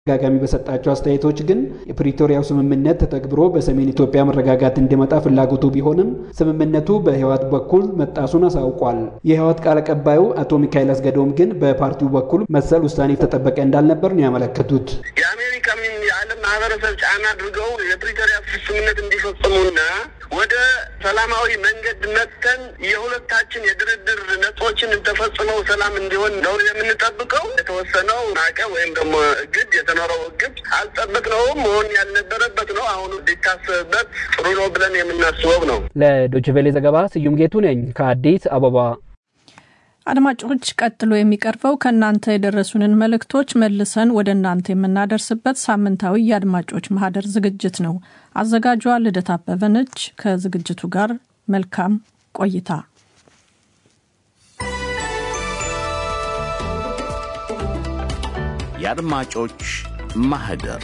ተደጋጋሚ በሰጣቸው አስተያየቶች ግን የፕሪቶሪያው ስምምነት ተተግብሮ በሰሜን ኢትዮጵያ መረጋጋት እንዲመጣ ፍላጎቱ ቢሆንም ስምምነቱ በህወሓት በኩል መጣሱን አሳውቋል። የህወሓት ቃል አቀባዩ አቶ ሚካኤል አስገዶም ግን በፓርቲው በኩል መሰል ውሳኔ ተጠበቀ እንዳልነበር ነው ያመለከቱት። የአሜሪካም የዓለም ማህበረሰብ ጫና አድርገው የፕሪቶሪያ ስምምነት እንዲፈጽሙና ወደ ሰላማዊ መንገድ መጥተን የሁለታችን የድርድር ነጥቦችን ተፈጽመው ሰላም እንዲሆን ነው የምንጠብቀው። የተወሰነው ማዕቀብ ወይም ደግሞ እግድ የተኖረው እግድ አልጠበቅነውም፣ መሆን ያልነበረበት ነው። አሁኑ ሊታሰብበት ጥሩ ነው ብለን የምናስበው ነው። ለዶችቬሌ ዘገባ ስዩም ጌቱ ነኝ ከአዲስ አበባ። አድማጮች፣ ቀጥሎ የሚቀርበው ከእናንተ የደረሱንን መልእክቶች መልሰን ወደ እናንተ የምናደርስበት ሳምንታዊ የአድማጮች ማህደር ዝግጅት ነው። አዘጋጇ ልደት አበበ ነች። ከዝግጅቱ ጋር መልካም ቆይታ። የአድማጮች ማህደር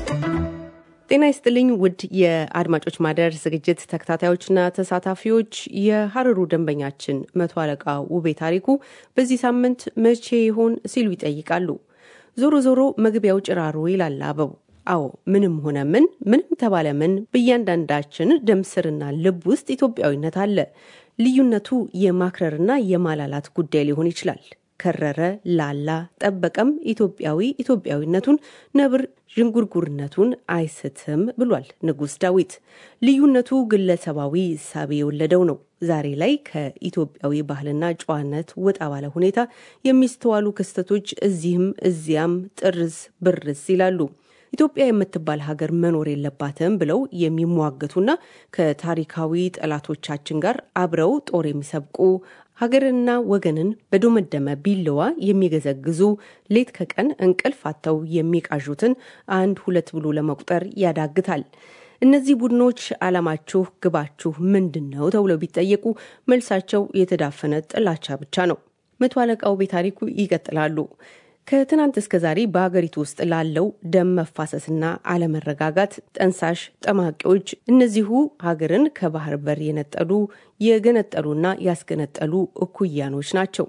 ጤና ይስጥልኝ ውድ የአድማጮች ማህደር ዝግጅት ተከታታዮችና ተሳታፊዎች፣ የሀረሩ ደንበኛችን መቶ አለቃ ውቤ ታሪኩ በዚህ ሳምንት መቼ ይሆን ሲሉ ይጠይቃሉ። ዞሮ ዞሮ መግቢያው ጭራሮ ይላል አበቡ። አዎ ምንም ሆነ ምን ምንም ተባለ ምን በእያንዳንዳችን ደም ስርና ልብ ውስጥ ኢትዮጵያዊነት አለ። ልዩነቱ የማክረርና የማላላት ጉዳይ ሊሆን ይችላል። ከረረ፣ ላላ፣ ጠበቀም ኢትዮጵያዊ ኢትዮጵያዊነቱን ነብር ዥንጉርጉርነቱን አይስትም ብሏል ንጉሥ ዳዊት። ልዩነቱ ግለሰባዊ እሳቤ የወለደው ነው። ዛሬ ላይ ከኢትዮጵያዊ ባህልና ጨዋነት ወጣ ባለ ሁኔታ የሚስተዋሉ ክስተቶች እዚህም እዚያም ጥርዝ ብርዝ ይላሉ። ኢትዮጵያ የምትባል ሀገር መኖር የለባትም ብለው የሚሟገቱና ከታሪካዊ ጠላቶቻችን ጋር አብረው ጦር የሚሰብቁ ሀገርንና ወገንን በዶመደመ ቢለዋ የሚገዘግዙ ሌት ከቀን እንቅልፍ አጥተው የሚቃዡትን አንድ ሁለት ብሎ ለመቁጠር ያዳግታል። እነዚህ ቡድኖች ዓላማችሁ፣ ግባችሁ ምንድን ነው ተብለው ቢጠየቁ መልሳቸው የተዳፈነ ጥላቻ ብቻ ነው። መቶ አለቃው ቤታሪኩ ይቀጥላሉ። ከትናንት እስከ ዛሬ በሀገሪቱ ውስጥ ላለው ደም መፋሰስና አለመረጋጋት ጠንሳሽ ጠማቂዎች እነዚሁ ሀገርን ከባህር በር የነጠሉ የገነጠሉና ያስገነጠሉ እኩያኖች ናቸው።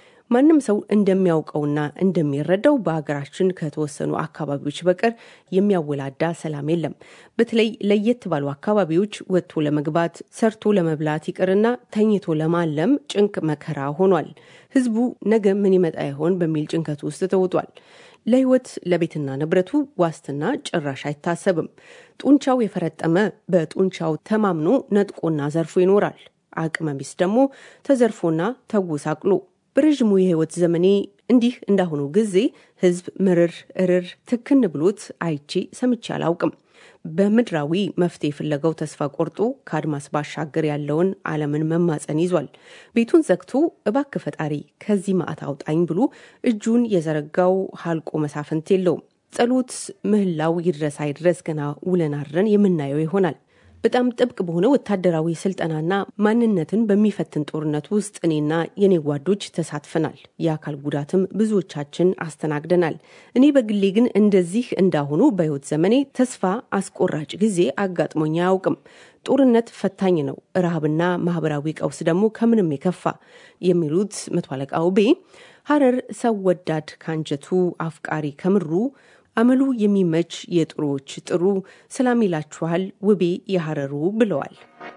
ማንም ሰው እንደሚያውቀውና እንደሚረዳው በሀገራችን ከተወሰኑ አካባቢዎች በቀር የሚያወላዳ ሰላም የለም። በተለይ ለየት ባሉ አካባቢዎች ወጥቶ ለመግባት ሰርቶ ለመብላት ይቅርና ተኝቶ ለማለም ጭንቅ መከራ ሆኗል። ህዝቡ ነገ ምን ይመጣ ይሆን በሚል ጭንቀት ውስጥ ተውጧል። ለህይወት ለቤትና ንብረቱ ዋስትና ጭራሽ አይታሰብም። ጡንቻው የፈረጠመ በጡንቻው ተማምኖ ነጥቆና ዘርፎ ይኖራል። አቅመ ቢስ ደግሞ ተዘርፎና ተጎሳቅሎ በረዥሙ የህይወት ዘመኔ እንዲህ እንዳሁኑ ጊዜ ህዝብ ምርር እርር ትክን ብሎት አይቼ ሰምቼ አላውቅም። በምድራዊ መፍትሄ ፍለጋው ተስፋ ቆርጦ ከአድማስ ባሻገር ያለውን ዓለምን መማፀን ይዟል። ቤቱን ዘግቶ እባክ ፈጣሪ ከዚህ ማዕት አውጣኝ ብሎ እጁን የዘረጋው ሀልቆ መሳፍንት የለውም። ጸሎት ምህላው ይድረስ አይድረስ ገና ውለን አድረን የምናየው ይሆናል። በጣም ጥብቅ በሆነ ወታደራዊ ስልጠናና ማንነትን በሚፈትን ጦርነት ውስጥ እኔና የኔ ጓዶች ተሳትፈናል። የአካል ጉዳትም ብዙዎቻችን አስተናግደናል። እኔ በግሌ ግን እንደዚህ እንዳሁኑ በህይወት ዘመኔ ተስፋ አስቆራጭ ጊዜ አጋጥሞኝ አያውቅም። ጦርነት ፈታኝ ነው፣ ረሃብና ማህበራዊ ቀውስ ደግሞ ከምንም የከፋ የሚሉት መቶ አለቃ ውቤ ሀረር ሰው ወዳድ ካንጀቱ አፍቃሪ ከምሩ አመሉ የሚመች የጥሩዎች ጥሩ ሰላም ይላችኋል ውቤ የሀረሩ ብለዋል።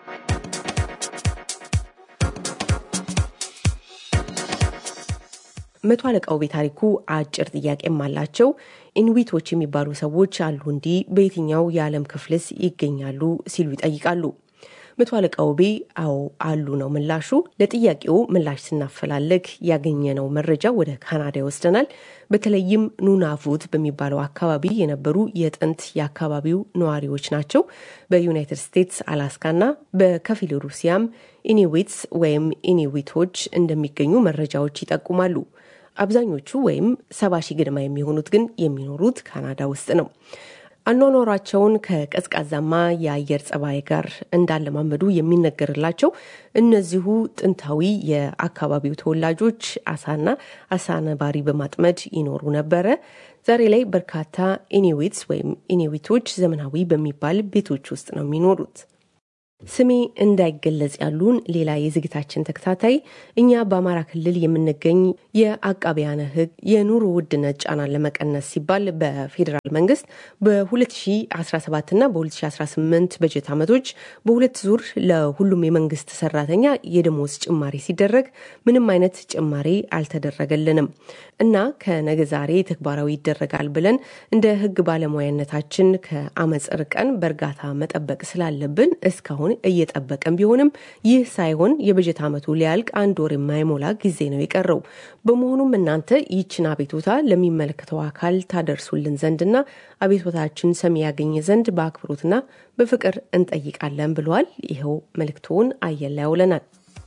መቶ አለቃው ቤታሪኩ አጭር ጥያቄም አላቸው። ኢንዊቶች የሚባሉ ሰዎች አሉ እንዲህ በየትኛው የዓለም ክፍልስ ይገኛሉ ሲሉ ይጠይቃሉ። መቶ አለቃ ውቤ አዎ አሉ ነው ምላሹ። ለጥያቄው ምላሽ ስናፈላለግ ያገኘነው መረጃ ወደ ካናዳ ይወስደናል። በተለይም ኑናቮት በሚባለው አካባቢ የነበሩ የጥንት የአካባቢው ነዋሪዎች ናቸው። በዩናይትድ ስቴትስ አላስካና በከፊል ሩሲያም ኢኒዊትስ ወይም ኢኒዊቶች እንደሚገኙ መረጃዎች ይጠቁማሉ። አብዛኞቹ ወይም ሰባ ሺህ ግድማ የሚሆኑት ግን የሚኖሩት ካናዳ ውስጥ ነው። አኗኗራቸውን ከቀዝቃዛማ የአየር ጸባይ ጋር እንዳለማመዱ የሚነገርላቸው እነዚሁ ጥንታዊ የአካባቢው ተወላጆች አሳና አሳ ነባሪ በማጥመድ ይኖሩ ነበረ። ዛሬ ላይ በርካታ ኢኒዊትስ ወይም ኢኒዊቶች ዘመናዊ በሚባል ቤቶች ውስጥ ነው የሚኖሩት። ስሜ እንዳይገለጽ ያሉን ሌላ የዝግታችን ተከታታይ እኛ በአማራ ክልል የምንገኝ የአቃቢያነ ሕግ የኑሮ ውድነት ጫናን ለመቀነስ ሲባል በፌዴራል መንግስት በ2017 እና በ2018 በጀት ዓመቶች በሁለት ዙር ለሁሉም የመንግስት ሰራተኛ የደሞዝ ጭማሪ ሲደረግ ምንም አይነት ጭማሪ አልተደረገልንም እና ከነገ ዛሬ ተግባራዊ ይደረጋል ብለን እንደ ሕግ ባለሙያነታችን ከአመፅ ርቀን በእርጋታ መጠበቅ ስላለብን እስካሁን እየጠበቀን ቢሆንም ይህ ሳይሆን የበጀት ዓመቱ ሊያልቅ አንድ ወር የማይሞላ ጊዜ ነው የቀረው። በመሆኑም እናንተ ይችን አቤቱታ ለሚመለከተው አካል ታደርሱልን ዘንድና አቤቱታችን ሰሚ ያገኘ ዘንድ በአክብሮትና በፍቅር እንጠይቃለን ብለዋል። ይኸው መልእክቶውን አየር ላይ ያውለናል።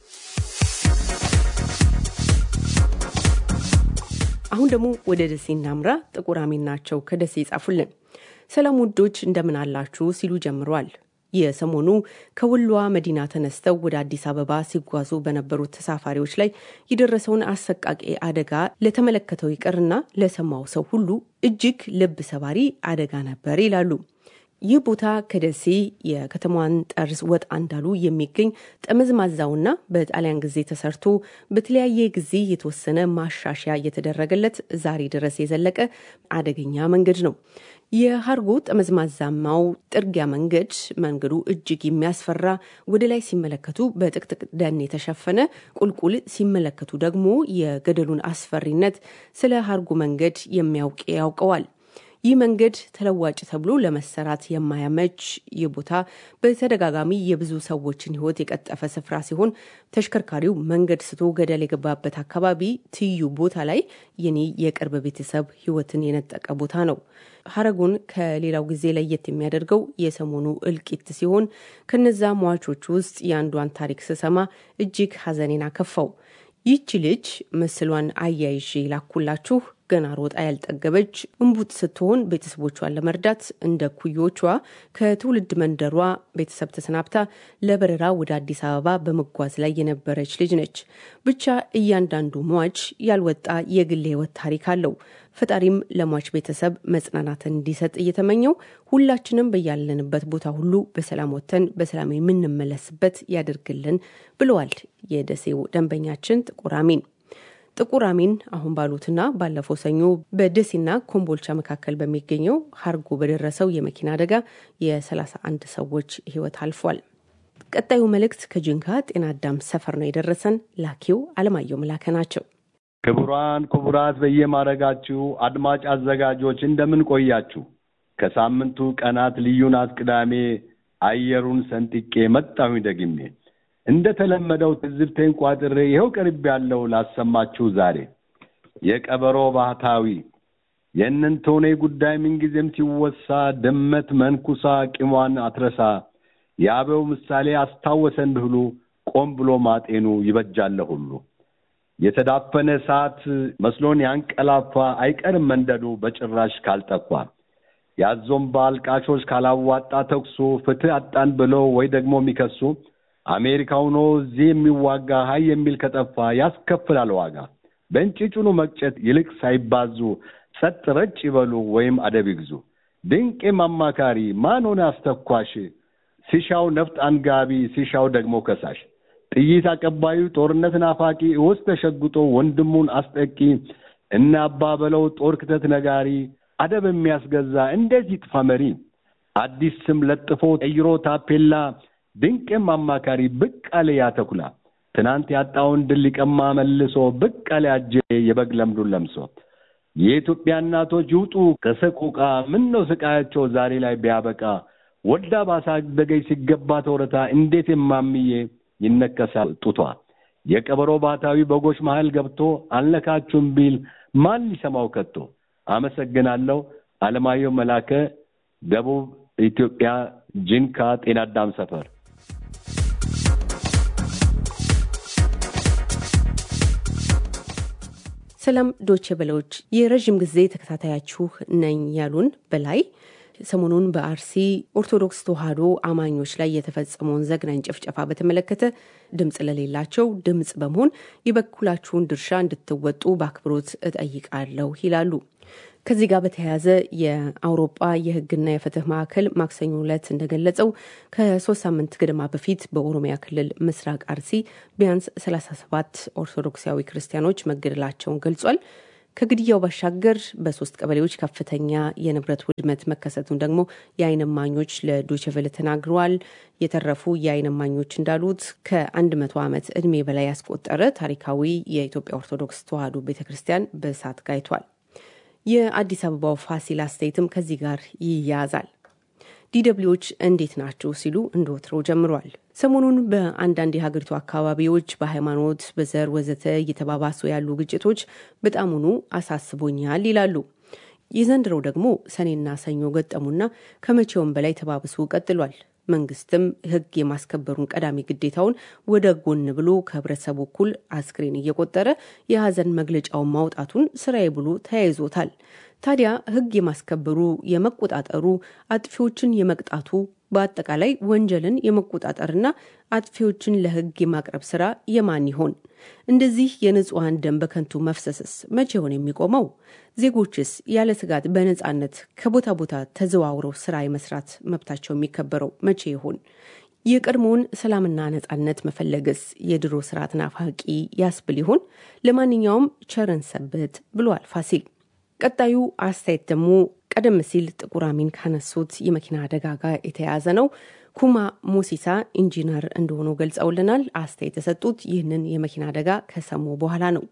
አሁን ደግሞ ወደ ደሴ እናምራ። ጥቁር አሚን ናቸው ከደሴ ይጻፉልን። ሰላም ውዶች እንደምን አላችሁ ሲሉ ጀምሯል። የሰሞኑ ከወሎዋ መዲና ተነስተው ወደ አዲስ አበባ ሲጓዙ በነበሩት ተሳፋሪዎች ላይ የደረሰውን አሰቃቂ አደጋ ለተመለከተው ይቅርና ለሰማው ሰው ሁሉ እጅግ ልብ ሰባሪ አደጋ ነበር ይላሉ። ይህ ቦታ ከደሴ የከተማዋን ጠርዝ ወጣ እንዳሉ የሚገኝ ጠመዝማዛውና በጣሊያን ጊዜ ተሰርቶ በተለያየ ጊዜ የተወሰነ ማሻሻያ እየተደረገለት ዛሬ ድረስ የዘለቀ አደገኛ መንገድ ነው። የሀርጎ ጠመዝማዛማው ጥርጊያ መንገድ መንገዱ እጅግ የሚያስፈራ ወደ ላይ ሲመለከቱ በጥቅጥቅ ደን የተሸፈነ ቁልቁል ሲመለከቱ ደግሞ የገደሉን አስፈሪነት ስለ ሀርጎ መንገድ የሚያውቅ ያውቀዋል። ይህ መንገድ ተለዋጭ ተብሎ ለመሰራት የማያመች ይህ ቦታ በተደጋጋሚ የብዙ ሰዎችን ሕይወት የቀጠፈ ስፍራ ሲሆን ተሽከርካሪው መንገድ ስቶ ገደል የገባበት አካባቢ ትይዩ ቦታ ላይ የኔ የቅርብ ቤተሰብ ሕይወትን የነጠቀ ቦታ ነው። ሀረጉን ከሌላው ጊዜ ለየት የሚያደርገው የሰሞኑ እልቂት ሲሆን ከነዛ ሟቾች ውስጥ የአንዷን ታሪክ ስሰማ እጅግ ሐዘኔን አከፋው። ይህች ልጅ ምስሏን አያይዤ ላኩላችሁ። ገና ሮጣ ያልጠገበች እንቡጥ ስትሆን ቤተሰቦቿን ለመርዳት እንደ ኩዮቿ ከትውልድ መንደሯ ቤተሰብ ተሰናብታ ለበረራ ወደ አዲስ አበባ በመጓዝ ላይ የነበረች ልጅ ነች። ብቻ እያንዳንዱ ሟች ያልወጣ የግል ሕይወት ታሪክ አለው። ፈጣሪም ለሟች ቤተሰብ መጽናናትን እንዲሰጥ እየተመኘው ሁላችንም በያለንበት ቦታ ሁሉ በሰላም ወጥተን በሰላም የምንመለስበት ያደርግልን ብለዋል የደሴው ደንበኛችን ጥቁር አሚን። ጥቁር አሚን አሁን ባሉትና ባለፈው ሰኞ በደሴና ኮምቦልቻ መካከል በሚገኘው ሀርጎ በደረሰው የመኪና አደጋ የ31 ሰዎች ሕይወት አልፏል። ቀጣዩ መልእክት ከጅንካ ጤና አዳም ሰፈር ነው የደረሰን። ላኪው አለማየሁ መላከ ናቸው። ክቡራን ክቡራት፣ በየማረጋችሁ አድማጭ አዘጋጆች እንደምን ቆያችሁ? ከሳምንቱ ቀናት ልዩ ናት ቅዳሜ አየሩን ሰንጥቄ መጣሁኝ ደግሜ እንደ ተለመደው ትዝብቴን ቋጥሬ ይኸው ቅርብ ያለው ላሰማችሁ ዛሬ የቀበሮ ባህታዊ የእነንቶኔ ጉዳይ ምንጊዜም ሲወሳ ድመት መንኩሳ ቂሟን አትረሳ የአበው ምሳሌ አስታወሰን ብህሉ ቆም ብሎ ማጤኑ ይበጃለ ሁሉ የተዳፈነ እሳት መስሎን ያንቀላፋ አይቀርም መንደዱ በጭራሽ ካልጠፋ ያዞምባ አልቃሾች ካላዋጣ ተኩሱ ፍትህ አጣን ብለው ወይ ደግሞ የሚከሱ አሜሪካ ሆኖ እዚህ የሚዋጋ ሀይ የሚል ከጠፋ ያስከፍላል ዋጋ። በእንጭጩኑ መቅጨት ይልቅ ሳይባዙ ጸጥ ረጭ ይበሉ ወይም አደብ ይግዙ። ድንቄም አማካሪ ማን ሆነ አስተኳሽ፣ ሲሻው ነፍጥ አንጋቢ፣ ሲሻው ደግሞ ከሳሽ፣ ጥይት አቀባዩ ጦርነት ናፋቂ፣ ውስጥ ተሸጉጦ ወንድሙን አስጠቂ፣ እነ አባ በለው ጦር ክተት ነጋሪ፣ አደብ የሚያስገዛ እንዴት ይጥፋ መሪ፣ አዲስ ስም ለጥፎ ቀይሮ ታፔላ ድንቅም አማካሪ ብቅ አለ ያተኩላ ትናንት ያጣውን ድል ሊቀማ መልሶ ብቅ አለ አጀ የበግ ለምዱን ለምሶ የኢትዮጵያ እናቶች ይውጡ ከሰቆቃ ምን ነው ስቃያቸው ዛሬ ላይ ቢያበቃ ወልዳ ባሳደገች ሲገባ ተወረታ እንዴት የማምዬ ይነከሳል ጡቷ የቀበሮ ባታዊ በጎች መሃል ገብቶ አልነካችሁም ቢል ማን ሊሰማው ከቶ አመሰግናለሁ አለማየሁ መላከ ደቡብ ኢትዮጵያ ጂንካ ጤና አዳም ሰፈር ሰላም ዶቼ በለዎች የረዥም ጊዜ ተከታታያችሁ ነኝ ያሉን በላይ ሰሞኑን በአርሲ ኦርቶዶክስ ተዋሕዶ አማኞች ላይ የተፈጸመውን ዘግናኝ ጭፍጨፋ በተመለከተ ድምፅ ለሌላቸው ድምፅ በመሆን የበኩላችሁን ድርሻ እንድትወጡ በአክብሮት እጠይቃለሁ ይላሉ። ከዚህ ጋር በተያያዘ የአውሮጳ የሕግና የፍትህ ማዕከል ማክሰኞ ዕለት እንደገለጸው ከሶስት ሳምንት ገደማ በፊት በኦሮሚያ ክልል ምስራቅ አርሲ ቢያንስ 37 ኦርቶዶክሳዊ ክርስቲያኖች መገደላቸውን ገልጿል። ከግድያው ባሻገር በሶስት ቀበሌዎች ከፍተኛ የንብረት ውድመት መከሰቱን ደግሞ የዓይን እማኞች ለዶችቨለ ተናግረዋል። የተረፉ የዓይን እማኞች እንዳሉት ከአንድ መቶ ዓመት ዕድሜ በላይ ያስቆጠረ ታሪካዊ የኢትዮጵያ ኦርቶዶክስ ተዋሕዶ ቤተ ክርስቲያን በእሳት ጋይቷል። የአዲስ አበባው ፋሲል አስተያየትም ከዚህ ጋር ይያያዛል። ዲደብሊዎች እንዴት ናችሁ ሲሉ እንደ ወትሮው ጀምሯል። ሰሞኑን በአንዳንድ የሀገሪቱ አካባቢዎች በሃይማኖት፣ በዘር ወዘተ እየተባባሱ ያሉ ግጭቶች በጣሙኑ አሳስቦኛል ይላሉ። የዘንድሮው ደግሞ ሰኔና ሰኞ ገጠሙና ከመቼውም በላይ ተባብሶ ቀጥሏል። መንግስትም ሕግ የማስከበሩን ቀዳሚ ግዴታውን ወደ ጎን ብሎ ከህብረተሰቡ እኩል አስክሬን እየቆጠረ የሀዘን መግለጫውን ማውጣቱን ስራዬ ብሎ ተያይዞታል። ታዲያ ሕግ የማስከበሩ የመቆጣጠሩ፣ አጥፊዎችን የመቅጣቱ በአጠቃላይ ወንጀልን የመቆጣጠርና አጥፊዎችን ለሕግ የማቅረብ ስራ የማን ይሆን? እንደዚህ የንጹሐን ደም በከንቱ መፍሰስስ መቼ ይሆን የሚቆመው? ዜጎችስ ያለ ስጋት በነጻነት ከቦታ ቦታ ተዘዋውረው ስራ የመስራት መብታቸው የሚከበረው መቼ ይሆን? የቀድሞውን ሰላምና ነጻነት መፈለግስ የድሮ ስርዓት ናፋቂ ያስብል ይሆን? ለማንኛውም ቸርን ሰንብት ብሏል ፋሲል። ቀጣዩ አስተያየት ደግሞ ቀደም ሲል ጥቁር አሚን ካነሱት የመኪና አደጋ ጋር የተያያዘ ነው። ኩማ ሞሲሳ ኢንጂነር እንደሆኑ ገልጸውልናል። አስተያየት የሰጡት ይህንን የመኪና አደጋ ከሰሙ በኋላ ነው።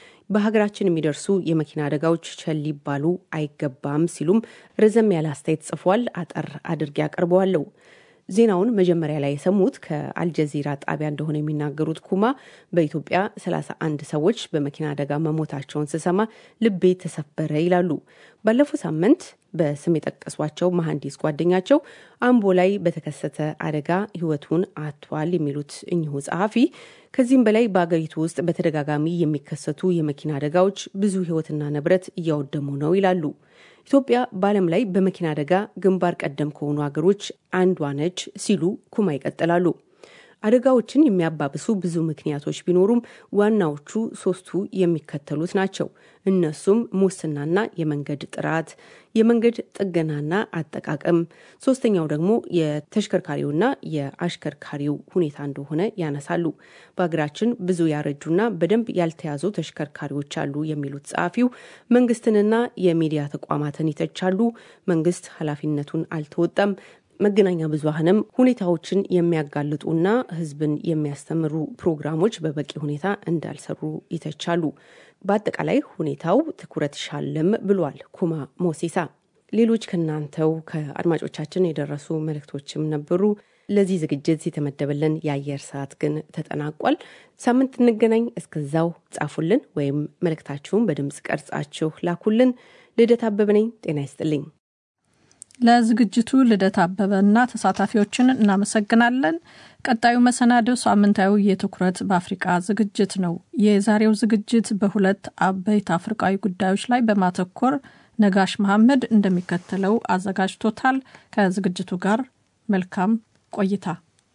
በሀገራችን የሚደርሱ የመኪና አደጋዎች ቸል ሊባሉ አይገባም ሲሉም ረዘም ያለ አስተያየት ጽፏል። አጠር አድርጌ አቀርበዋለሁ። ዜናውን መጀመሪያ ላይ የሰሙት ከአልጀዚራ ጣቢያ እንደሆነ የሚናገሩት ኩማ በኢትዮጵያ 31 ሰዎች በመኪና አደጋ መሞታቸውን ስሰማ ልቤ ተሰበረ ይላሉ። ባለፈው ሳምንት በስም የጠቀሷቸው መሐንዲስ ጓደኛቸው አምቦ ላይ በተከሰተ አደጋ ሕይወቱን አጥቷል የሚሉት እኚሁ ጸሐፊ ከዚህም በላይ በአገሪቱ ውስጥ በተደጋጋሚ የሚከሰቱ የመኪና አደጋዎች ብዙ ሕይወትና ንብረት እያወደሙ ነው ይላሉ። ኢትዮጵያ በዓለም ላይ በመኪና አደጋ ግንባር ቀደም ከሆኑ ሀገሮች አንዷ ነች ሲሉ ኩማ ይቀጥላሉ። አደጋዎችን የሚያባብሱ ብዙ ምክንያቶች ቢኖሩም ዋናዎቹ ሶስቱ የሚከተሉት ናቸው። እነሱም ሙስናና የመንገድ ጥራት፣ የመንገድ ጥገናና አጠቃቀም፣ ሶስተኛው ደግሞ የተሽከርካሪውና የአሽከርካሪው ሁኔታ እንደሆነ ያነሳሉ። በሀገራችን ብዙ ያረጁና በደንብ ያልተያዙ ተሽከርካሪዎች አሉ የሚሉት ጸሐፊው መንግስትንና የሚዲያ ተቋማትን ይተቻሉ። መንግስት ኃላፊነቱን አልተወጣም። መገናኛ ብዙኃንም ሁኔታዎችን የሚያጋልጡና ሕዝብን የሚያስተምሩ ፕሮግራሞች በበቂ ሁኔታ እንዳልሰሩ ይተቻሉ። በአጠቃላይ ሁኔታው ትኩረት ሻለም ብሏል ኩማ ሞሲሳ። ሌሎች ከእናንተው ከአድማጮቻችን የደረሱ መልእክቶችም ነበሩ። ለዚህ ዝግጅት የተመደበልን የአየር ሰዓት ግን ተጠናቋል። ሳምንት እንገናኝ። እስከዛው ጻፉልን ወይም መልእክታችሁን በድምፅ ቀርጻችሁ ላኩልን። ልደት አበበ ነኝ። ጤና ይስጥልኝ። ለዝግጅቱ ልደት አበበና ተሳታፊዎችን እናመሰግናለን። ቀጣዩ መሰናዶው ሳምንታዊ የትኩረት በአፍሪቃ ዝግጅት ነው። የዛሬው ዝግጅት በሁለት አበይት አፍሪቃዊ ጉዳዮች ላይ በማተኮር ነጋሽ መሐመድ እንደሚከተለው አዘጋጅቶታል። ከዝግጅቱ ጋር መልካም ቆይታ።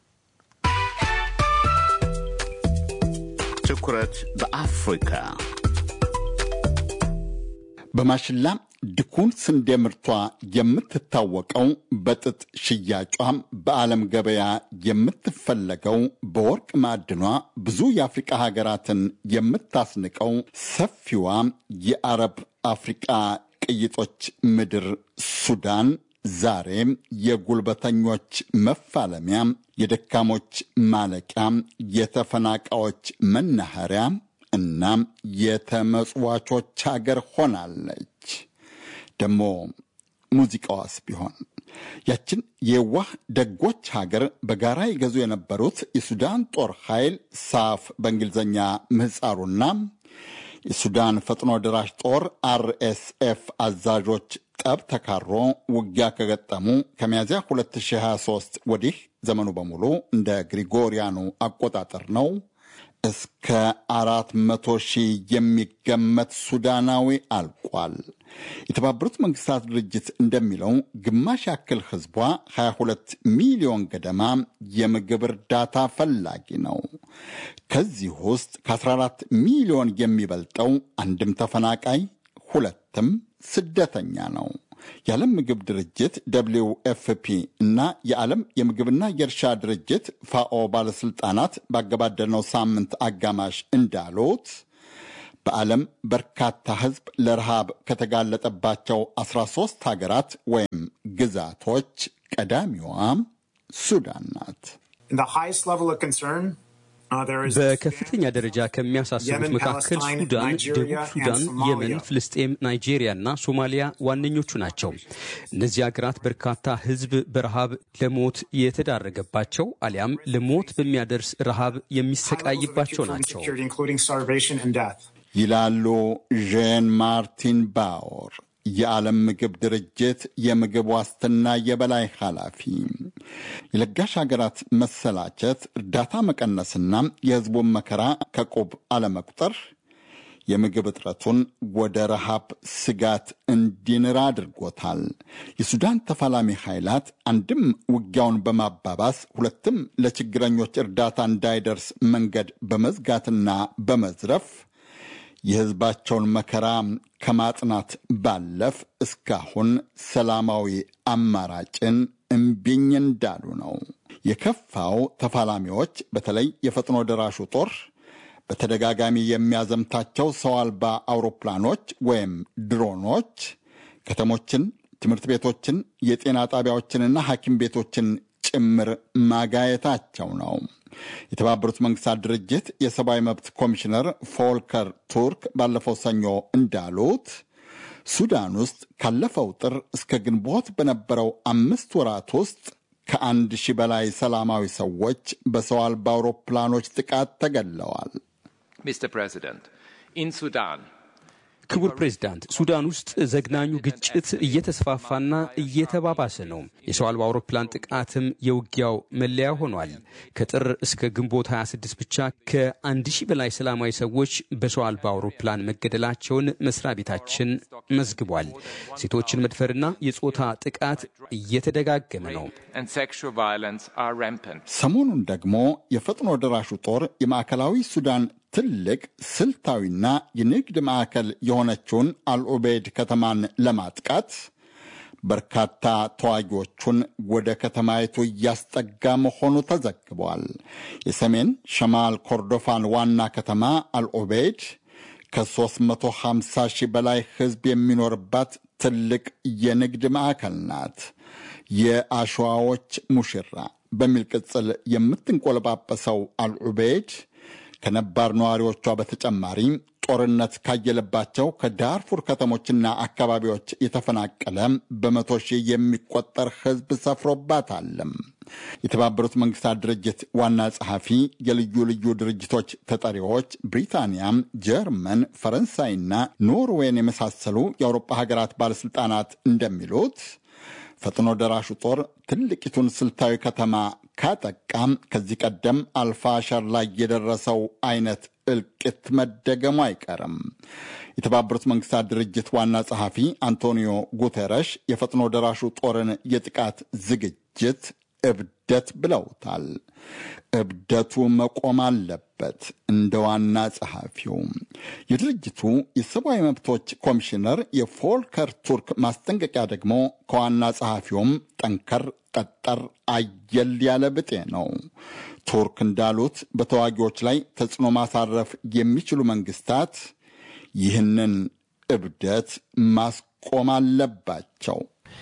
ትኩረት በአፍሪካ በማሽላ ድኩን ስንዴ ምርቷ የምትታወቀው በጥጥ ሽያጯ በዓለም ገበያ የምትፈለገው በወርቅ ማዕድኗ ብዙ የአፍሪቃ ሀገራትን የምታስንቀው ሰፊዋ የአረብ አፍሪቃ ቅይጦች ምድር ሱዳን ዛሬ የጉልበተኞች መፋለሚያ፣ የደካሞች ማለቂያ፣ የተፈናቃዮች መናኸሪያ እና የተመጽዋቾች ሀገር ሆናለች። ደግሞ ሙዚቃዋስ ቢሆን ያችን የዋህ ደጎች ሀገር በጋራ ይገዙ የነበሩት የሱዳን ጦር ኃይል ሳፍ በእንግሊዝኛ ምህፃሩና የሱዳን ፈጥኖ ደራሽ ጦር አርኤስኤፍ አዛዦች ጠብ ተካሮ ውጊያ ከገጠሙ ከሚያዚያ 2023 ወዲህ ዘመኑ በሙሉ እንደ ግሪጎሪያኑ አቆጣጠር ነው። እስከ አራት መቶ ሺህ የሚገመት ሱዳናዊ አልቋል። የተባበሩት መንግስታት ድርጅት እንደሚለው ግማሽ ያክል ህዝቧ 22 ሚሊዮን ገደማ የምግብ እርዳታ ፈላጊ ነው። ከዚህ ውስጥ ከ14 ሚሊዮን የሚበልጠው አንድም ተፈናቃይ ሁለትም ስደተኛ ነው። የዓለም ምግብ ድርጅት ደብሊው ኤፍፒ እና የዓለም የምግብና የእርሻ ድርጅት ፋኦ ባለሥልጣናት ባገባደድነው ሳምንት አጋማሽ እንዳሉት በዓለም በርካታ ሕዝብ ለረሃብ ከተጋለጠባቸው 13 ሀገራት ወይም ግዛቶች ቀዳሚዋ ሱዳን ናት። በከፍተኛ ደረጃ ከሚያሳስቡት መካከል ሱዳን፣ ደቡብ ሱዳን፣ የመን፣ ፍልስጤም፣ ናይጄሪያ እና ሶማሊያ ዋነኞቹ ናቸው። እነዚህ ሀገራት በርካታ ሕዝብ በረሃብ ለሞት የተዳረገባቸው አሊያም ለሞት በሚያደርስ ረሃብ የሚሰቃይባቸው ናቸው ይላሉ ዣን ማርቲን ባወር የዓለም ምግብ ድርጅት የምግብ ዋስትና የበላይ ኃላፊ። የለጋሽ ሀገራት መሰላቸት፣ እርዳታ መቀነስና የሕዝቡን መከራ ከቁብ አለመቁጠር የምግብ እጥረቱን ወደ ረሃብ ስጋት እንዲንር አድርጎታል። የሱዳን ተፋላሚ ኃይላት አንድም ውጊያውን በማባባስ ሁለትም ለችግረኞች እርዳታ እንዳይደርስ መንገድ በመዝጋትና በመዝረፍ የሕዝባቸውን መከራ ከማጽናት ባለፍ እስካሁን ሰላማዊ አማራጭን እምቢኝ እንዳሉ ነው። የከፋው ተፋላሚዎች በተለይ የፈጥኖ ደራሹ ጦር በተደጋጋሚ የሚያዘምታቸው ሰው አልባ አውሮፕላኖች ወይም ድሮኖች ከተሞችን፣ ትምህርት ቤቶችን፣ የጤና ጣቢያዎችንና ሐኪም ቤቶችን ጭምር ማጋየታቸው ነው። የተባበሩት መንግስታት ድርጅት የሰብአዊ መብት ኮሚሽነር ፎልከር ቱርክ ባለፈው ሰኞ እንዳሉት ሱዳን ውስጥ ካለፈው ጥር እስከ ግንቦት በነበረው አምስት ወራት ውስጥ ከአንድ ሺህ በላይ ሰላማዊ ሰዎች በሰው አልባ አውሮፕላኖች ጥቃት ተገድለዋል። ሚስተር ፕሬዚደንት ኢን ሱዳን ክቡር ፕሬዝዳንት፣ ሱዳን ውስጥ ዘግናኙ ግጭት እየተስፋፋና እየተባባሰ ነው። የሰው አልባ አውሮፕላን ጥቃትም የውጊያው መለያ ሆኗል። ከጥር እስከ ግንቦት 26 ብቻ ከአንድ ሺህ በላይ ሰላማዊ ሰዎች በሰው አልባ አውሮፕላን መገደላቸውን መስሪያ ቤታችን መዝግቧል። ሴቶችን መድፈርና የጾታ ጥቃት እየተደጋገመ ነው። ሰሞኑን ደግሞ የፈጥኖ ደራሹ ጦር የማዕከላዊ ሱዳን ትልቅ ስልታዊና የንግድ ማዕከል የሆነችውን አልዑቤድ ከተማን ለማጥቃት በርካታ ተዋጊዎቹን ወደ ከተማይቱ እያስጠጋ መሆኑ ተዘግቧል። የሰሜን ሸማል ኮርዶፋን ዋና ከተማ አልዑቤድ ከ350 ሺህ በላይ ሕዝብ የሚኖርባት ትልቅ የንግድ ማዕከል ናት። የአሸዋዎች ሙሽራ በሚል ቅጽል የምትንቆለጳጰሰው አልዑቤድ ከነባር ነዋሪዎቿ በተጨማሪ ጦርነት ካየለባቸው ከዳርፉር ከተሞችና አካባቢዎች የተፈናቀለ በመቶ ሺህ የሚቆጠር ሕዝብ ሰፍሮባታለም። የተባበሩት መንግስታት ድርጅት ዋና ጸሐፊ፣ የልዩ ልዩ ድርጅቶች ተጠሪዎች ብሪታንያ፣ ጀርመን፣ ፈረንሳይና ኖርዌይን የመሳሰሉ የአውሮፓ ሀገራት ባለሥልጣናት እንደሚሉት ፈጥኖ ደራሹ ጦር ትልቂቱን ስልታዊ ከተማ ካጠቃም ከዚህ ቀደም አልፋሸር ላይ የደረሰው አይነት እልቂት መደገሙ አይቀርም። የተባበሩት መንግስታት ድርጅት ዋና ጸሐፊ አንቶኒዮ ጉቴረሽ የፈጥኖ ደራሹ ጦርን የጥቃት ዝግጅት እብደት ብለውታል። እብደቱ መቆም አለበት። እንደ ዋና ጸሐፊው የድርጅቱ የሰብአዊ መብቶች ኮሚሽነር የፎልከር ቱርክ ማስጠንቀቂያ ደግሞ ከዋና ጸሐፊውም ጠንከር ጠጠር አየል ያለ ብጤ ነው። ቱርክ እንዳሉት በተዋጊዎች ላይ ተጽዕኖ ማሳረፍ የሚችሉ መንግስታት ይህንን እብደት ማስቆም አለባቸው።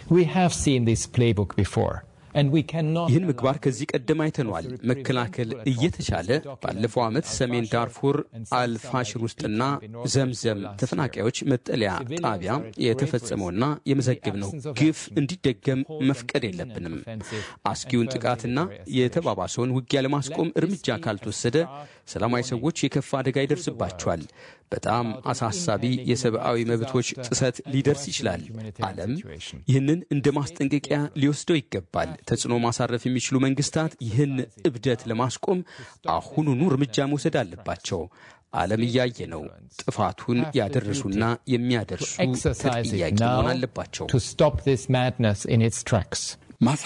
ይህን ምግባር ከዚህ ቀደም አይተኗል። መከላከል እየተቻለ ባለፈው ዓመት ሰሜን ዳርፉር አልፋሽር ውስጥና ዘምዘም ተፈናቃዮች መጠለያ ጣቢያ የተፈጸመውና የመዘገብነው ግፍ እንዲደገም መፍቀድ የለብንም። አስጊውን ጥቃትና የተባባሰውን ውጊያ ለማስቆም እርምጃ ካልተወሰደ ሰላማዊ ሰዎች የከፋ አደጋ ይደርስባቸዋል። በጣም አሳሳቢ የሰብአዊ መብቶች ጥሰት ሊደርስ ይችላል። ዓለም ይህንን እንደ ማስጠንቀቂያ ሊወስደው ይገባል። ተጽዕኖ ማሳረፍ የሚችሉ መንግስታት ይህን እብደት ለማስቆም አሁኑኑ እርምጃ መውሰድ አለባቸው። ዓለም እያየ ነው። ጥፋቱን ያደረሱና የሚያደርሱ ተጠያቂ መሆን አለባቸው።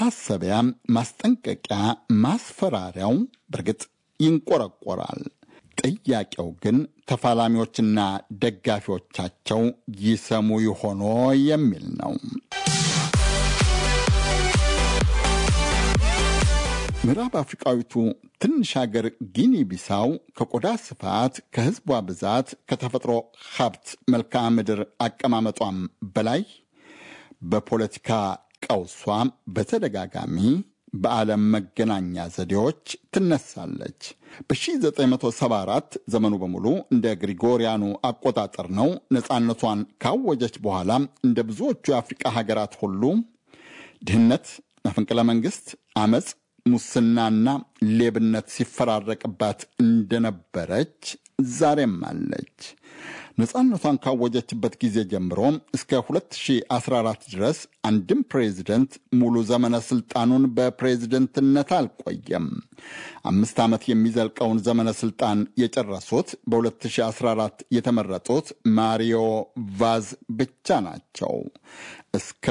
ማሳሰቢያ፣ ማስጠንቀቂያ፣ ማስፈራሪያው በእርግጥ ይንቆረቆራል። ጥያቄው ግን ተፋላሚዎችና ደጋፊዎቻቸው ይሰሙ ይሆኖ የሚል ነው። ምዕራብ አፍሪቃዊቱ ትንሽ ሀገር ጊኒ ቢሳው ከቆዳ ስፋት፣ ከህዝቧ ብዛት፣ ከተፈጥሮ ሀብት መልክዓ ምድር አቀማመጧም በላይ በፖለቲካ ቀውሷ በተደጋጋሚ በዓለም መገናኛ ዘዴዎች ትነሳለች። በ1974 ዘመኑ በሙሉ እንደ ግሪጎሪያኑ አቆጣጠር ነው። ነፃነቷን ካወጀች በኋላ እንደ ብዙዎቹ የአፍሪቃ ሀገራት ሁሉ ድህነት፣ መፈንቅለ መንግስት፣ አመፅ ሙስናና ሌብነት ሲፈራረቅባት እንደነበረች ዛሬም አለች። ነፃነቷን ካወጀችበት ጊዜ ጀምሮ እስከ 2014 ድረስ አንድም ፕሬዚደንት ሙሉ ዘመነ ስልጣኑን በፕሬዝደንትነት አልቆየም። አምስት ዓመት የሚዘልቀውን ዘመነ ስልጣን የጨረሱት በ2014 የተመረጡት ማሪዮ ቫዝ ብቻ ናቸው። እስከ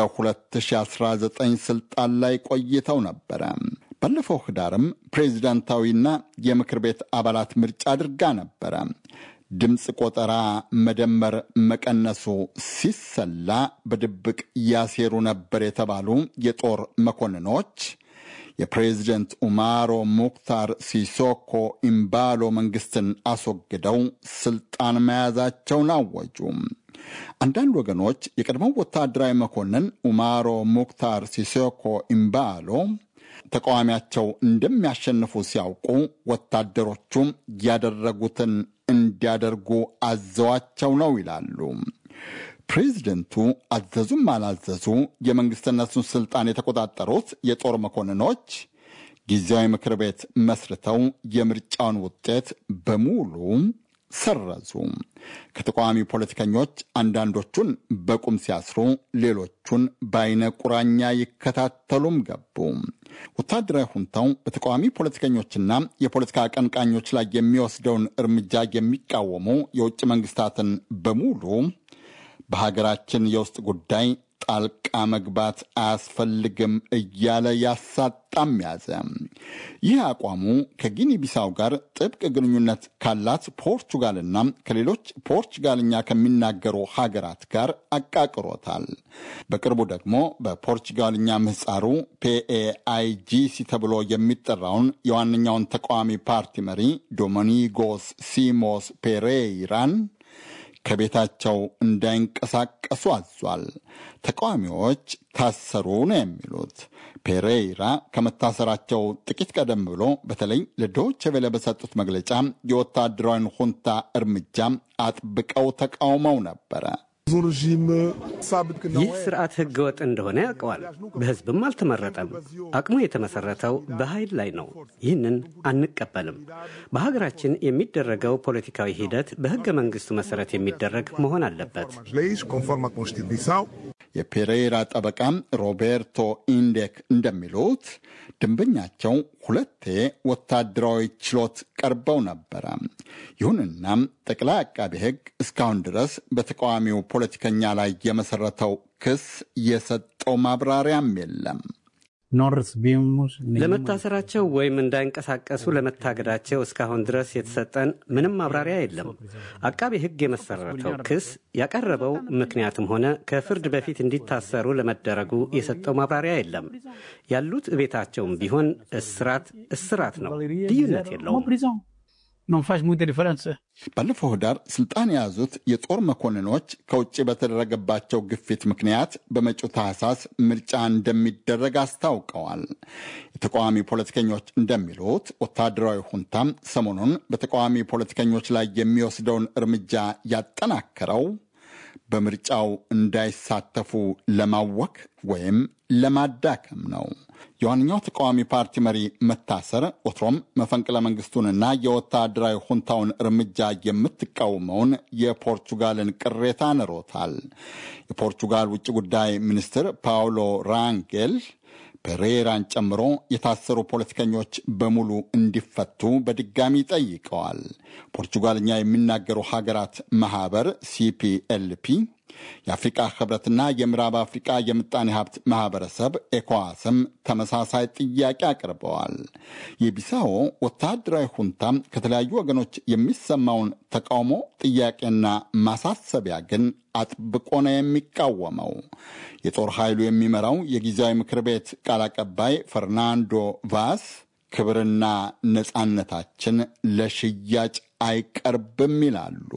2019 ስልጣን ላይ ቆይተው ነበረ። ባለፈው ህዳርም ፕሬዚዳንታዊና የምክር ቤት አባላት ምርጫ አድርጋ ነበረ። ድምፅ ቆጠራ መደመር መቀነሱ ሲሰላ በድብቅ ያሴሩ ነበር የተባሉ የጦር መኮንኖች የፕሬዚደንት ኡማሮ ሙክታር ሲሶኮ ኢምባሎ መንግስትን አስወግደው ስልጣን መያዛቸውን አወጁ። አንዳንድ ወገኖች የቀድሞው ወታደራዊ መኮንን ኡማሮ ሙክታር ሲሶኮ ኢምባሎ ተቃዋሚያቸው እንደሚያሸንፉ ሲያውቁ ወታደሮቹ ያደረጉትን እንዲያደርጉ አዘዋቸው ነው ይላሉ። ፕሬዚደንቱ አዘዙም አላዘዙ የመንግስትነቱን ስልጣን የተቆጣጠሩት የጦር መኮንኖች ጊዜያዊ ምክር ቤት መስርተው የምርጫውን ውጤት በሙሉ ሰረዙ። ከተቃዋሚ ፖለቲከኞች አንዳንዶቹን በቁም ሲያስሩ፣ ሌሎቹን በአይነ ቁራኛ ይከታተሉም ገቡ። ወታደራዊ ሁንታው በተቃዋሚ ፖለቲከኞችና የፖለቲካ አቀንቃኞች ላይ የሚወስደውን እርምጃ የሚቃወሙ የውጭ መንግስታትን በሙሉ በሀገራችን የውስጥ ጉዳይ ጣልቃ መግባት አያስፈልግም እያለ ያሳጣም ያዘ። ይህ አቋሙ ከጊኒ ቢሳው ጋር ጥብቅ ግንኙነት ካላት ፖርቹጋልና ከሌሎች ፖርቹጋልኛ ከሚናገሩ ሀገራት ጋር አቃቅሮታል። በቅርቡ ደግሞ በፖርቹጋልኛ ምህፃሩ ፒኤአይጂሲ ተብሎ የሚጠራውን የዋነኛውን ተቃዋሚ ፓርቲ መሪ ዶሚኒጎስ ሲሞስ ፔሬይራን ከቤታቸው እንዳይንቀሳቀሱ አዟል። ተቃዋሚዎች ታሰሩ ነው የሚሉት። ፔሬይራ ከመታሰራቸው ጥቂት ቀደም ብሎ በተለይ ለዶይቼ ቬለ በሰጡት መግለጫ የወታደራዊን ሁንታ እርምጃ አጥብቀው ተቃውመው ነበረ። ይህ ስርዓት ህገወጥ እንደሆነ ያውቀዋል። በህዝብም አልተመረጠም። አቅሙ የተመሰረተው በኃይል ላይ ነው። ይህንን አንቀበልም። በሀገራችን የሚደረገው ፖለቲካዊ ሂደት በህገ መንግስቱ መሰረት የሚደረግ መሆን አለበት። የፔሬራ ጠበቃ ሮቤርቶ ኢንዴክ እንደሚሉት ደንበኛቸው ሁለቴ ወታደራዊ ችሎት ቀርበው ነበረ። ይሁንና ጠቅላይ አቃቢ ህግ እስካሁን ድረስ በተቃዋሚው ፖለቲከኛ ላይ የመሰረተው ክስ የሰጠው ማብራሪያም የለም። ለመታሰራቸው ወይም እንዳይንቀሳቀሱ ለመታገዳቸው እስካሁን ድረስ የተሰጠን ምንም ማብራሪያ የለም። አቃቤ ህግ የመሰረተው ክስ ያቀረበው ምክንያትም ሆነ ከፍርድ በፊት እንዲታሰሩ ለመደረጉ የሰጠው ማብራሪያ የለም። ያሉት ቤታቸውም ቢሆን እስራት እስራት ነው፣ ልዩነት የለውም። ባለፈው ህዳር ስልጣን የያዙት የጦር መኮንኖች ከውጭ በተደረገባቸው ግፊት ምክንያት በመጪው ታህሳስ ምርጫ እንደሚደረግ አስታውቀዋል። የተቃዋሚ ፖለቲከኞች እንደሚሉት ወታደራዊ ሁንታም ሰሞኑን በተቃዋሚ ፖለቲከኞች ላይ የሚወስደውን እርምጃ ያጠናከረው በምርጫው እንዳይሳተፉ ለማወክ ወይም ለማዳከም ነው። የዋነኛው ተቃዋሚ ፓርቲ መሪ መታሰር ወትሮም መፈንቅለ መንግስቱንና የወታደራዊ ሁንታውን እርምጃ የምትቃወመውን የፖርቹጋልን ቅሬታ ንሮታል። የፖርቹጋል ውጭ ጉዳይ ሚኒስትር ፓውሎ ራንጌል ፔሬራን ጨምሮ የታሰሩ ፖለቲከኞች በሙሉ እንዲፈቱ በድጋሚ ጠይቀዋል። ፖርቹጋልኛ የሚናገሩ ሀገራት ማህበር ሲፒኤልፒ የአፍሪቃ ህብረትና የምዕራብ አፍሪቃ የምጣኔ ሀብት ማህበረሰብ ኤኮዋስም ተመሳሳይ ጥያቄ አቅርበዋል። የቢሳዎ ወታደራዊ ሁንታ ከተለያዩ ወገኖች የሚሰማውን ተቃውሞ ጥያቄና ማሳሰቢያ ግን አጥብቆ ነው የሚቃወመው። የጦር ኃይሉ የሚመራው የጊዜያዊ ምክር ቤት ቃል አቀባይ ፈርናንዶ ቫስ ክብርና ነፃነታችን ለሽያጭ አይቀርብም ይላሉ።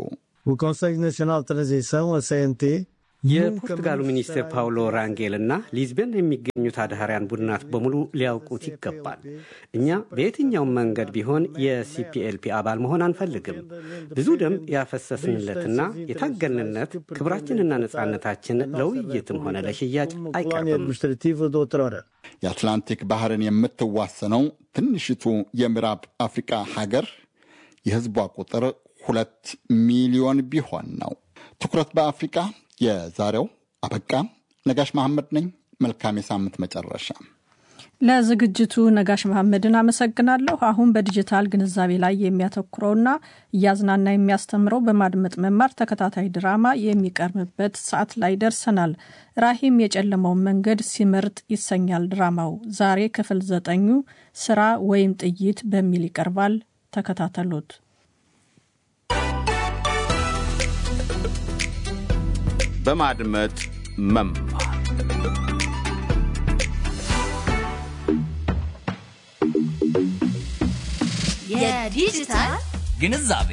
የፖርቱጋሉ ሚኒስትር ፓውሎ ራንጌል እና ሊዝበን የሚገኙት አድሃሪያን ቡድናት በሙሉ ሊያውቁት ይገባል። እኛ በየትኛውም መንገድ ቢሆን የሲፒኤልፒ አባል መሆን አንፈልግም። ብዙ ደም ያፈሰስንለትና የታገልንለት ክብራችንና ነፃነታችን ለውይይትም ሆነ ለሽያጭ አይቀርብም። የአትላንቲክ ባህርን የምትዋሰነው ትንሽቱ የምዕራብ አፍሪቃ ሀገር የህዝቧ ቁጥር ሁለት ሚሊዮን ቢሆን ነው። ትኩረት በአፍሪቃ የዛሬው አበቃ። ነጋሽ መሐመድ ነኝ። መልካም የሳምንት መጨረሻ። ለዝግጅቱ ነጋሽ መሐመድን አመሰግናለሁ። አሁን በዲጂታል ግንዛቤ ላይ የሚያተኩረውና እያዝናና የሚያስተምረው በማድመጥ መማር ተከታታይ ድራማ የሚቀርብበት ሰዓት ላይ ደርሰናል። ራሂም የጨለመውን መንገድ ሲመርጥ ይሰኛል ድራማው። ዛሬ ክፍል ዘጠኙ ስራ ወይም ጥይት በሚል ይቀርባል። ተከታተሉት። በማድመጥ መማር የዲጂታል ግንዛቤ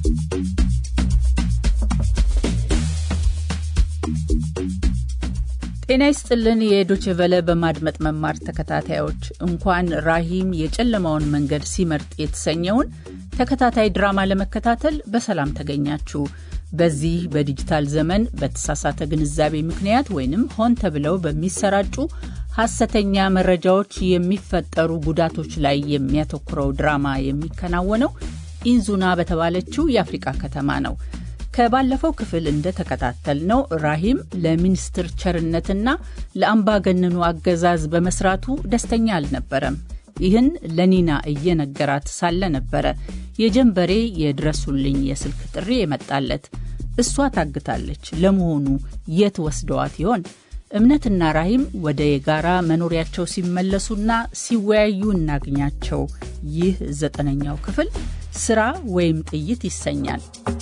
ጤና ይስጥልን። የዶችቨለ በማድመጥ መማር ተከታታዮች እንኳን ራሂም የጨለማውን መንገድ ሲመርጥ የተሰኘውን ተከታታይ ድራማ ለመከታተል በሰላም ተገኛችሁ። በዚህ በዲጂታል ዘመን በተሳሳተ ግንዛቤ ምክንያት ወይንም ሆን ተብለው በሚሰራጩ ሐሰተኛ መረጃዎች የሚፈጠሩ ጉዳቶች ላይ የሚያተኩረው ድራማ የሚከናወነው ኢንዙና በተባለችው የአፍሪቃ ከተማ ነው። ከባለፈው ክፍል እንደተከታተልነው ራሂም ለሚኒስትር ቸርነትና ለአምባገነኑ አገዛዝ በመስራቱ ደስተኛ አልነበረም። ይህን ለኒና እየነገራት ሳለ ነበረ የጀንበሬ የድረሱልኝ የስልክ ጥሪ የመጣለት። እሷ ታግታለች። ለመሆኑ የት ወስደዋት ይሆን? እምነትና ራሂም ወደ የጋራ መኖሪያቸው ሲመለሱና ሲወያዩ እናግኛቸው። ይህ ዘጠነኛው ክፍል ስራ ወይም ጥይት ይሰኛል።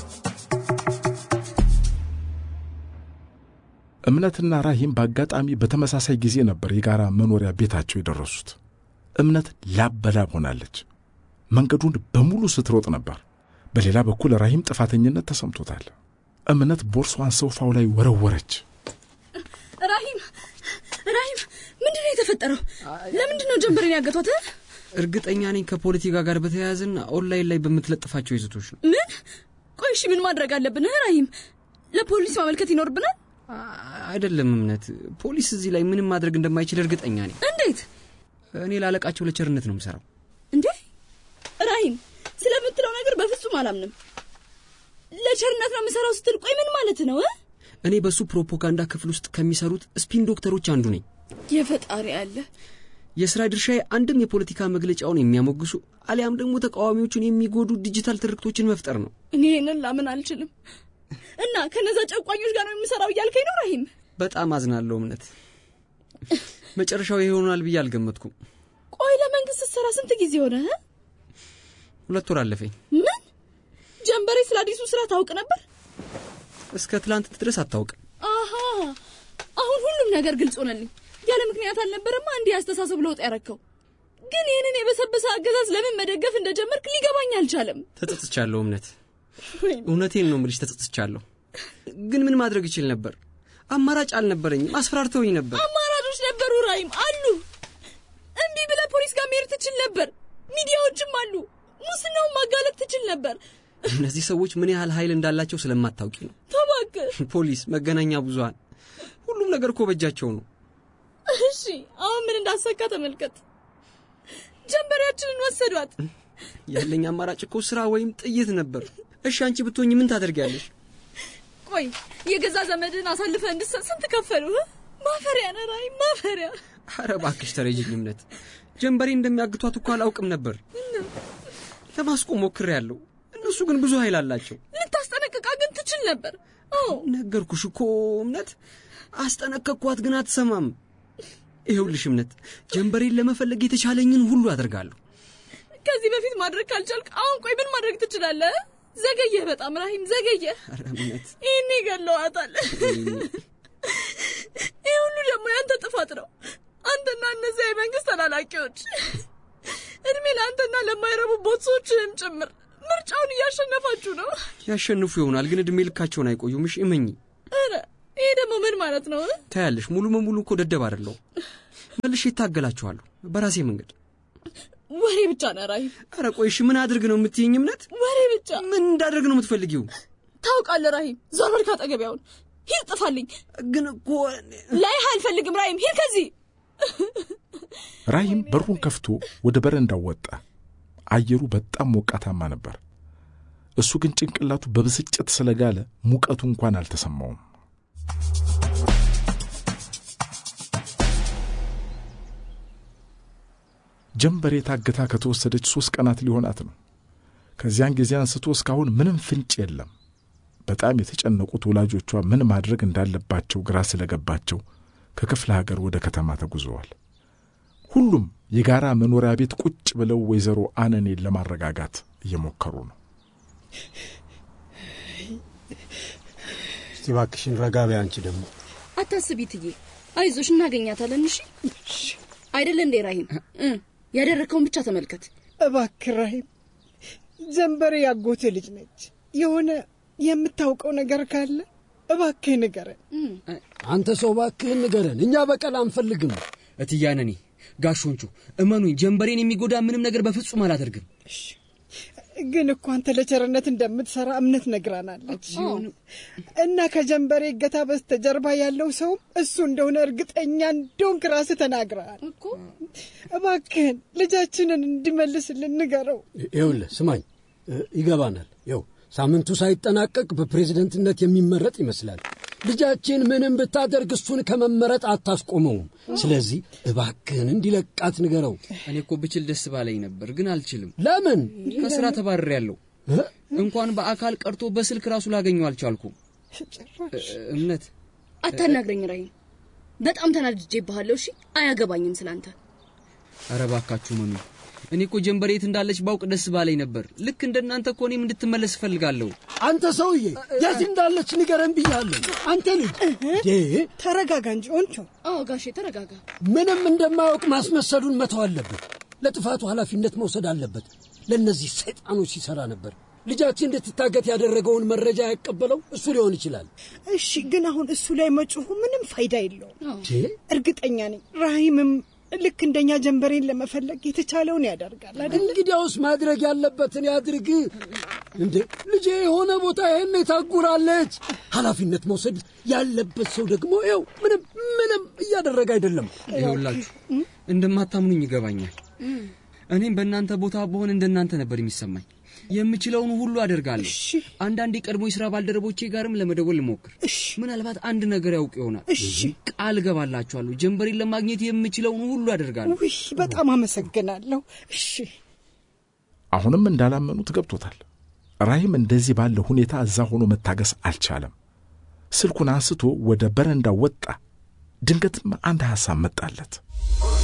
እምነትና ራሂም በአጋጣሚ በተመሳሳይ ጊዜ ነበር የጋራ መኖሪያ ቤታቸው የደረሱት። እምነት ላብ በላብ ሆናለች። መንገዱን በሙሉ ስትሮጥ ነበር። በሌላ በኩል ራሂም ጥፋተኝነት ተሰምቶታል። እምነት ቦርሷን ሶፋው ላይ ወረወረች። ራሂም ራሂም፣ ምንድን ነው የተፈጠረው? ለምንድን ነው ጀንበሬን ያገቷት? እርግጠኛ ነኝ ከፖለቲካ ጋር በተያያዘና ኦንላይን ላይ በምትለጥፋቸው ይዘቶች ነው። ምን? ቆይ እሺ፣ ምን ማድረግ አለብን ራሂም? ለፖሊስ ማመልከት ይኖርብናል? አይደለም እምነት፣ ፖሊስ እዚህ ላይ ምንም ማድረግ እንደማይችል እርግጠኛ ነኝ። እንዴት? እኔ ላለቃቸው ለቸርነት ነው የምሰራው። እንዴ ራሂም፣ ስለምትለው ነገር በፍጹም አላምንም። ለቸርነት ነው የምሰራው ስትል ቆይ ምን ማለት ነው? እኔ በሱ ፕሮፓጋንዳ ክፍል ውስጥ ከሚሰሩት ስፒን ዶክተሮች አንዱ ነኝ። የፈጣሪ አለ። የስራ ድርሻዬ አንድም የፖለቲካ መግለጫውን የሚያሞግሱ አሊያም ደግሞ ተቃዋሚዎቹን የሚጎዱ ዲጂታል ትርክቶችን መፍጠር ነው። እኔ ይህንን ላምን አልችልም። እና ከነዛ ጨቋኞች ጋር ነው የምሰራው እያልከኝ ነው ራሂም? በጣም አዝናለሁ እምነት። መጨረሻው ይሆናል ብዬ አልገመትኩም። ቆይ ለመንግስት ስትሰራ ስንት ጊዜ ሆነ? ሁለት ወር አለፈኝ። ምን? ጀንበሬ ስለ አዲሱ ስራ ታውቅ ነበር? እስከ ትላንት ድረስ አታውቅም። አሃ አሁን ሁሉም ነገር ግልጽ ሆነልኝ። ያለ ምክንያት አልነበረማ እንዲህ አስተሳሰብ ለውጥ ያረከው። ግን ይህንን የበሰበሰ አገዛዝ ለምን መደገፍ እንደጀመርክ ሊገባኝ አልቻለም። ተጸጽቻለሁ እምነት፣ እውነቴን ነው ምልሽ፣ ተጸጽቻለሁ። ግን ምን ማድረግ ይችል ነበር? አማራጭ አልነበረኝም። አስፈራርተውኝ ነበር። አማራጮች ነበሩ ራሂም፣ አሉ። እምቢ ብለህ ፖሊስ ጋር መሄድ ትችል ነበር። ሚዲያዎችም አሉ። ሙስናውን ማጋለጥ ትችል ነበር። እነዚህ ሰዎች ምን ያህል ኃይል እንዳላቸው ስለማታውቂ ነው። እባክህ ፖሊስ፣ መገናኛ ብዙኃን፣ ሁሉም ነገር እኮ በእጃቸው ነው። እሺ አሁን ምን እንዳሰካ ተመልከት። ጀንበሬያችንን ወሰዷት። ያለኝ አማራጭ እኮ ስራ ወይም ጥይት ነበር። እሺ አንቺ ብትሆኝ ምን ታደርጊያለሽ? ቆይ የገዛ ዘመድን አሳልፈ እንድሰጥ ስንት ከፈሉ? ማፈሪያ ነህ ራሂም፣ ማፈሪያ። አረ እባክሽ ተረጅኝ እምነት። ጀንበሬ እንደሚያግቷት እኮ አላውቅም ነበር። ለማስቆም ሞክሬያለሁ። እነሱ ግን ብዙ ኃይል አላቸው። ልታስጠነቅቃ ግን ትችል ነበር። ነገርኩሽ እኮ እምነት፣ አስጠነቀቅኳት ግን አትሰማም። ይኸውልሽ እምነት፣ ጀንበሬን ለመፈለግ የተቻለኝን ሁሉ አደርጋለሁ። ከዚህ በፊት ማድረግ ካልቻልክ አሁን ቆይ ምን ማድረግ ትችላለህ? ዘገየህ፣ በጣም ራሂም ዘገየህ። ኧረ እምነት፣ ይህኔ ገለዋታል። ይህ ሁሉ ደግሞ ያንተ ጥፋት ነው። አንተና እነዚያ የመንግስት ተላላኪዎች እድሜ ለአንተና ለማይረቡ ቦትሶችህም ጭምር ምርጫውን እያሸነፋችሁ ነው። ያሸንፉ ይሆናል ግን እድሜ ልካቸውን አይቆዩም። እሺ እመኚ። ኧረ ይሄ ደግሞ ምን ማለት ነው? ታያለሽ፣ ሙሉ በሙሉ እኮ ደደብ አይደለሁም። መልሼ ይታገላችኋለሁ በራሴ መንገድ። ወሬ ብቻ ነው ራሂም። ኧረ ቆይ እሺ ምን አድርግ ነው የምትይኝ እምነት? ወሬ ብቻ። ምን እንዳደርግ ነው የምትፈልጊው? ታውቃለህ ራሂም፣ ዞር በል ካጠገቤ አሁን። ሂድ፣ ጥፋልኝ። ግን እኮ ላይህ አልፈልግም ራሂም፣ ሂድ ከዚህ። ራሂም በሩን ከፍቶ ወደ በረንዳው ወጣ። አየሩ በጣም ሞቃታማ ነበር። እሱ ግን ጭንቅላቱ በብስጭት ስለጋለ ሙቀቱ እንኳን አልተሰማውም። ጀንበሬ ታግታ ከተወሰደች ሦስት ቀናት ሊሆናት ነው። ከዚያን ጊዜ አንስቶ እስካሁን ምንም ፍንጭ የለም። በጣም የተጨነቁት ወላጆቿ ምን ማድረግ እንዳለባቸው ግራ ስለገባቸው ከክፍለ ሀገር ወደ ከተማ ተጉዘዋል። ሁሉም የጋራ መኖሪያ ቤት ቁጭ ብለው ወይዘሮ አነኔን ለማረጋጋት እየሞከሩ ነው። እስቲ እባክሽን ረጋ በይ። አንቺ ደግሞ አታስቢ ትዬ፣ አይዞሽ እናገኛታለን። እሺ አይደለ እንዴ ራሂም? ያደረግከውን ብቻ ተመልከት እባክህ ራሂም። ጀንበሬ ያጎቴ ልጅ ነች። የሆነ የምታውቀው ነገር ካለ እባክህ ንገረን። አንተ ሰው እባክህን ንገረን። እኛ በቀል አንፈልግም። እትያነኔ ጋሾንቹ እመኑኝ፣ ጀንበሬን የሚጎዳ ምንም ነገር በፍጹም አላደርግም። ግን እኮ አንተ ለቸርነት እንደምትሰራ እምነት ነግራናለች እና ከጀንበሬ እገታ በስተጀርባ ያለው ሰውም እሱ እንደሆነ እርግጠኛ እንደሆንክ ራስህ ተናግረሃል። እባክህን ልጃችንን እንዲመልስልን ንገረው። ይኸውልህ ስማኝ፣ ይገባናል። ይኸው ሳምንቱ ሳይጠናቀቅ በፕሬዝደንትነት የሚመረጥ ይመስላል። ልጃችን ምንም ብታደርግ እሱን ከመመረጥ አታስቆመውም። ስለዚህ እባክህን እንዲለቃት ንገረው። እኔ እኮ ብችል ደስ ባለኝ ነበር፣ ግን አልችልም። ለምን? ከስራ ተባርሬያለሁ። እንኳን በአካል ቀርቶ በስልክ ራሱ ላገኘው አልቻልኩም። እምነት አታናግረኝ ራሂም፣ በጣም ተናድጄብሃለሁ። እሺ አያገባኝም ስላንተ። ኧረ እባካችሁ መኑ እኔ እኮ ጀንበሬ የት እንዳለች ባውቅ ደስ ባለኝ ነበር። ልክ እንደ እናንተ እኮ እኔም እንድትመለስ እፈልጋለሁ። አንተ ሰውዬ የት እንዳለች ንገረን ብያለሁ። አንተ ልጅ ተረጋጋ እንጂ ኦንቾ። አዎ ጋሼ ተረጋጋ። ምንም እንደማያውቅ ማስመሰሉን መተው አለበት። ለጥፋቱ ኃላፊነት መውሰድ አለበት። ለእነዚህ ሰይጣኖች ሲሰራ ነበር። ልጃችን እንድትታገት ያደረገውን መረጃ ያቀበለው እሱ ሊሆን ይችላል። እሺ፣ ግን አሁን እሱ ላይ መጮሁ ምንም ፋይዳ የለውም። እርግጠኛ ነኝ ራሂምም ልክ እንደኛ ጀንበሬን ለመፈለግ የተቻለውን ያደርጋል አይደል? እንግዲያውስ ማድረግ ያለበትን ያድርግ። እንዴ ልጄ የሆነ ቦታ ይሄን ታጉራለች። ኃላፊነት መውሰድ ያለበት ሰው ደግሞ ይኸው ምንም ምንም እያደረገ አይደለም። ይኸውላችሁ እንደማታምኑኝ ይገባኛል። እኔም በእናንተ ቦታ በሆን እንደናንተ ነበር የሚሰማኝ። የምችለውን ሁሉ አደርጋለሁ። አንዳንድ የቀድሞ የሥራ ባልደረቦቼ ጋርም ለመደወል ልሞክር። ምናልባት አንድ ነገር ያውቅ ይሆናል። ቃል እገባላችኋለሁ፣ ጀንበሬን ለማግኘት የምችለውን ሁሉ አደርጋለሁ። ውይ በጣም አመሰግናለሁ። እሺ። አሁንም እንዳላመኑት ገብቶታል። ራሂም እንደዚህ ባለ ሁኔታ እዛ ሆኖ መታገስ አልቻለም። ስልኩን አንስቶ ወደ በረንዳ ወጣ። ድንገትም አንድ ሐሳብ መጣለት።